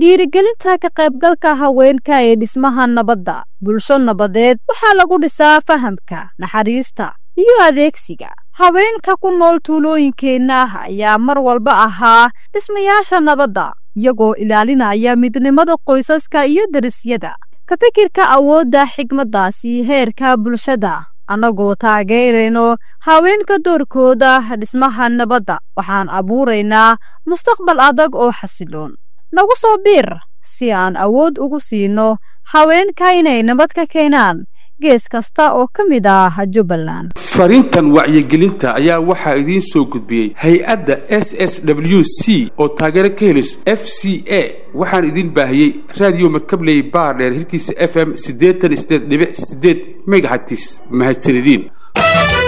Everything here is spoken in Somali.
dhiirigelinta ka qaybgalka haweenka ee dhismaha nabadda bulsho nabadeed waxaa lagu dhisaa fahamka naxariista iyo adeegsiga haweenka ku nool tuulooyinkeenna ayaa mar walba ahaa dhismayaasha nabadda iyagoo ilaalinaya midnimada qoysaska iyo derisyada ka fikirka awoodda xigmaddaasi heerka bulshada annagoo taageerayno haweenka doorkooda dhismaha nabadda waxaan abuuraynaa mustaqbal adag oo xasiloon nagu soo biir si aan awood ugu siino haweenka inay nabad ka keenaan gees kasta oo ka mid ah jubbaland fariintan wacyigelinta ayaa waxaa idiin soo gudbiyey hay-adda s s w c oo taageero ka helis f c a waxaan idiin baahiyey raadiyo markabley baardheer hirkiisa f m siddeetan sideed dhibic sideed megahatis mahadsanidin